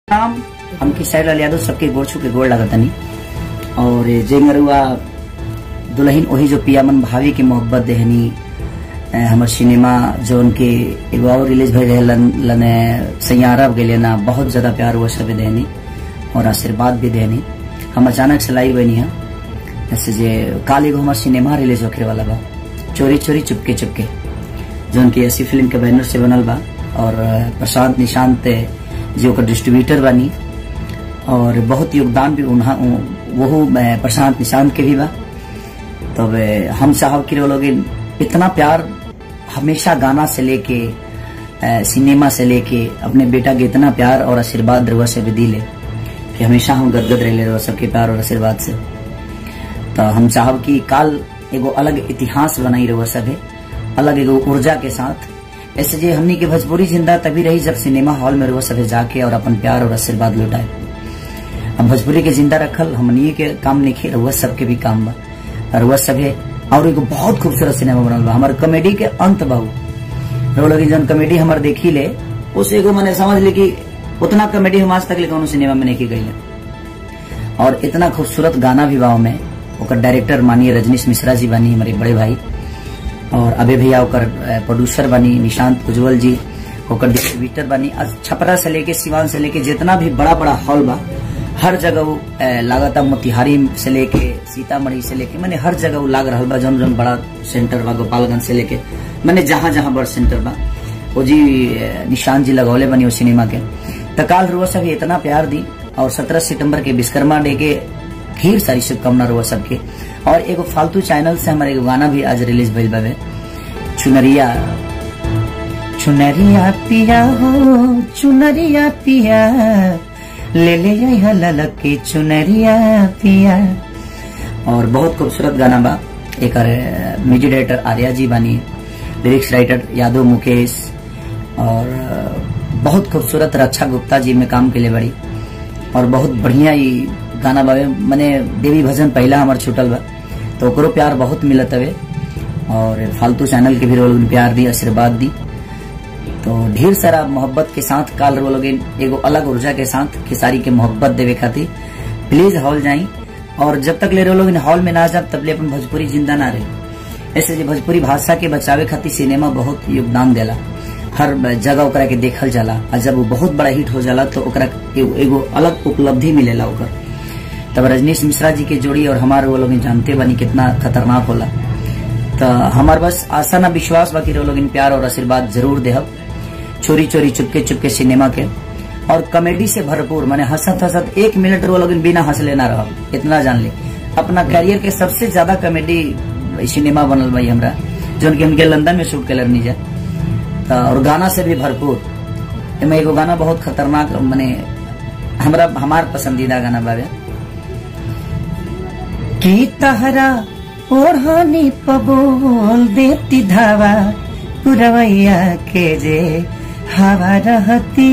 नाम हम किसाई लाल यादव सबके गोड़ छू के गोड़ लगतनी और जे मरुआ दुल्हन वही जो पियामन भाभी की मोहब्बत देहनी अ, हमर सिनेमा जो उनके एगो और रिलीज भइल रहे लन, लने सैयारा गेले ना बहुत ज्यादा प्यार हुआ सब देहनी और आशीर्वाद भी देहनी हम अचानक से लाई बनी है जैसे जे काल एगो हमार सिनेमा रिलीज होखे वाला बा चोरी चोरी चुपके चुपके जो उनकी ऐसी फिल्म के बैनर से बनल बा और अ, प्रशांत निशांत जो ओकर डिस्ट्रीब्यूटर बानी और बहुत योगदान भी उन्हा वहू अ, प्रशांत निशांत के भी बा तब अ, हम साहब के लोग इतना प्यार हमेशा गाना से लेके अ, सिनेमा से लेके अपने बेटा के इतना प्यार और आशीर्वाद रहुआ से भी दिले कि हमेशा हम गदगद रहे रहुआ सबके प्यार और आशीर्वाद से तो हम चाहब कि काल एगो अलग इतिहास बनाई रहुआ सभे अलग एगो ऊर्जा के साथ ऐसे जे हमनी के भोजपुरी जिंदा तभी रही जब सिनेमा हॉल में रहुआ सभे जाके और अपन प्यार और आशीर्वाद लुटाए हम भोजपुरी के जिंदा रखल हमनी के काम नहीं रहुआ सबके भी काम बा और रहुआ सभे और एगो बहुत खूबसूरत सिनेमा बनल बा हमार कॉमेडी के अंत बाबू रहुआ लगी जौन कॉमेडी हमार देखी ले उस एगो मैंने समझ ली कि उतना कॉमेडी हम आज तक ले कौनो सिनेमा में नहीं की गई और इतना खूबसूरत गाना भी बा में ओकर डायरेक्टर मानिए रजनीश मिश्रा जी बानी हमारे बड़े भाई और अबे भैया ओकर अ, प्रोड्यूसर बनी निशांत उज्जवल जी ओकर डिस्ट्रीब्यूटर बनी आज छपरा से लेके सिवान से लेके जितना भी बड़ा बड़ा हॉल बा हर जगह वो अ, लागता मोतिहारी से लेके सीतामढ़ी से लेके मैंने हर जगह वो लाग रहा बा जौन जौन बड़ा सेंटर बा गोपालगंज से लेके मैंने जहाँ जहाँ बड़ सेंटर बा वो जी अ, निशांत जी लगौले बनी वो सिनेमा के तकाल रुआ सब इतना प्यार दी और सत्रह सितंबर के विश्वकर्मा डे के ढेर सारी शुभकामना रुआ सबके और एगो फालतू चैनल से हमारे एगो गाना भी आज रिलीज भइल बावे चुनरिया चुनरिया पिया हो चुनरिया पिया ले ले यहाँ ललक के चुनरिया पिया और बहुत खूबसूरत गाना बा एक म्यूजिक डायरेक्टर आर्या जी बानी लिरिक्स राइटर यादव मुकेश और अ, बहुत खूबसूरत रक्षा गुप्ता जी में काम के लिए बड़ी और बहुत बढ़िया ही गाना बावे मने देवी भजन पहला हमार छूटल बा तो ओकरो प्यार बहुत मिलत हवे और फालतू चैनल के भी लोग प्यार दी आशीर्वाद दी तो ढेर सारा मोहब्बत के साथ काल रो लोग एगो अलग ऊर्जा के साथ खेसारी के मोहब्बत देवे खातिर प्लीज हॉल जाई और जब तक ले रो लोग हॉल में ना जाब तब ले अपन भोजपुरी जिंदा ना रहे ऐसे जे भोजपुरी भाषा के बचावे खातिर सिनेमा बहुत योगदान देला हर जगह ओकरा के देखल जाला और जब वो बहुत बड़ा हिट हो जाला तो ओकरा एगो, एगो अलग उपलब्धि मिलेला ओकर तब रजनीश मिश्रा जी के जोड़ी और हमारे वो लोग जानते बनी कितना खतरनाक होला तो हमार बस आशा ना विश्वास बाकी वो लोग प्यार और आशीर्वाद जरूर देहब चोरी चोरी चुपके चुपके सिनेमा के और कॉमेडी से भरपूर माने हंसत हंसत एक मिनट वो लोग बिना हंसले ना रह इतना जान ली अपना करियर के सबसे ज्यादा कॉमेडी सिनेमा बनल भाई हमरा जो कि हमके लंदन में शूट कलर नहीं जाए तो और गाना से भी भरपूर एमे एगो गाना बहुत खतरनाक माने हमरा हमार पसंदीदा गाना बावे की तहरा ओढ़ानी पबोल देती धावा पुरवैया के जे हवा रहती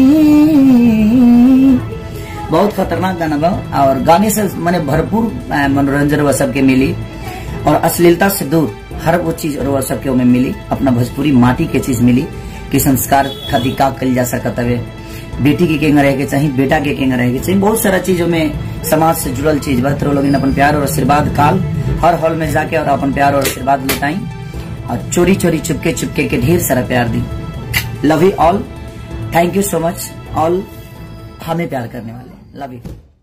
बहुत खतरनाक गाना बा और गाने से मैंने भरपूर अ, मनोरंजन वह सबके मिली और अश्लीलता से दूर हर वो चीज वह सबके में मिली अपना भोजपुरी माटी के चीज मिली कि संस्कार खातिर का कल जा सकत हवे बेटी के केंगा रहे के चाहिए बेटा के केंगा रहे के चाहिए बहुत सारा चीजों में समाज से जुड़ल चीज बा तो लोग अपन प्यार और आशीर्वाद काल हर हॉल में जाके और अपन प्यार और आशीर्वाद लुटाई और चोरी चोरी चुपके चुपके के ढेर सारा प्यार दी love you all thank you so much all हमें प्यार करने वाले लव यू